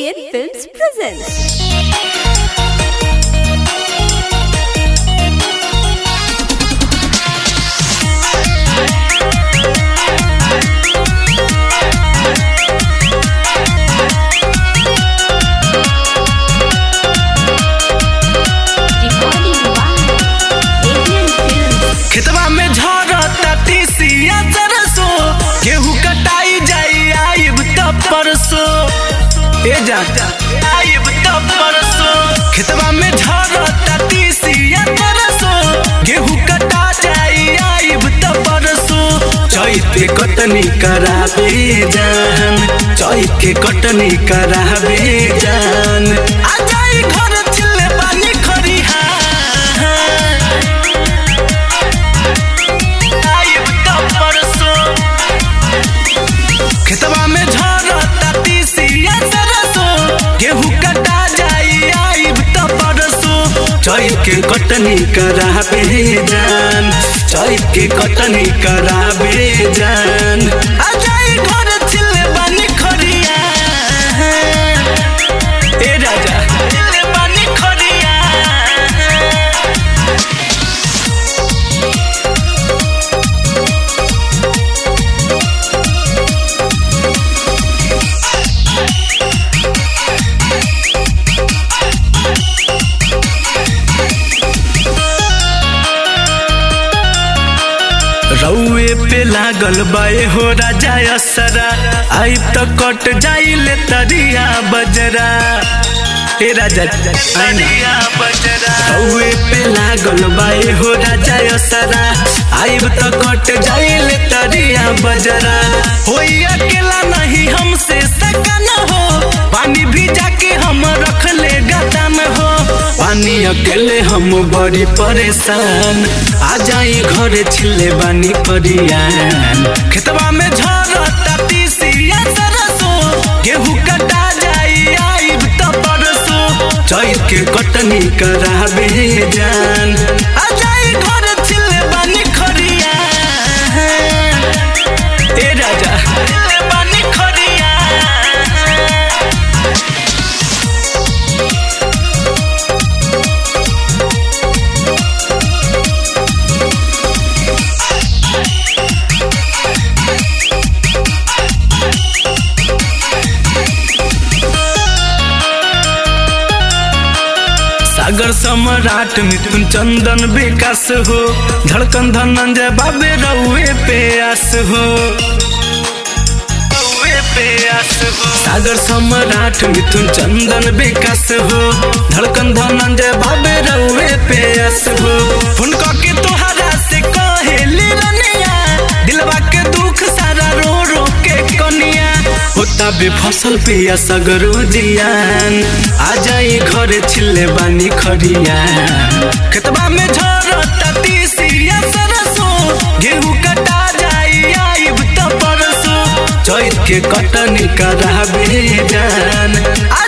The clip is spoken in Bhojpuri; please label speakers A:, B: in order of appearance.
A: Arabian Films presents. Recording by Arabian Films.
B: खेतवा में झरता तीसिया सरसो गेहूं कटाई जाई आइब त परसो ए जा आइब त परसो खेतवा में झरता तीसिया सरसो गेहूं कटा जाई आइब त परसो चैत के कटनी कराबे जान चैत के कटनी कराबे जान आ जाई घर चिल्ले पानी खरिहा आइब त परसो खेतवा में झरता तीसिया सरसो गेहूं कटा जाई आइब त परसो चैत के कटनी कराबे जान चैत के कटनी कराबे जान आ जाई घर चिल्ले बानी खरिया ए राजा चिल्ले बानी खरिया रउए पे लागल बाए हो राजा असरा आई त कट जाइले तरिया बजरा हे राजा तरिया बजरा रउए पे लागल बाए हो राजा असरा आइब त कट जाइले तरिया बजरा होई अकेला नहीं हमसे सकन हो पानी भिजा के हम रख ले गदा में हो पानी अकेले हम बड़ी परेशान आ जाई घरे छिले बानी करियान खेतवा में झरता तीसिया सरसो गेहूं कटा जाई आइब त परसो चैत के कटनी कराबे जान आ जाई घरे छिले बानी खरिया ए राजा छिले बानी खरिया सागर सम्राट मिथुन चंदन विकास हो धड़कन धनंजय बाबे रउए पे आस हो रउए पे आस हो सागर सम्राट मिथुन चंदन विकास हो धड़कन धनंजय बाबे रउए पे आस हो फोन के तोहरा से कहेली रनिया दिलवा के दुख सारा रो रो के कनिया होता बे फसल पिया सगरो जियान आ जाई घरे छिले बानी खरिया खेतबा में झरता तीसिया सरसो गेहूं कटा जाई आइब त परसो चैत के कटनी कराबे जान आ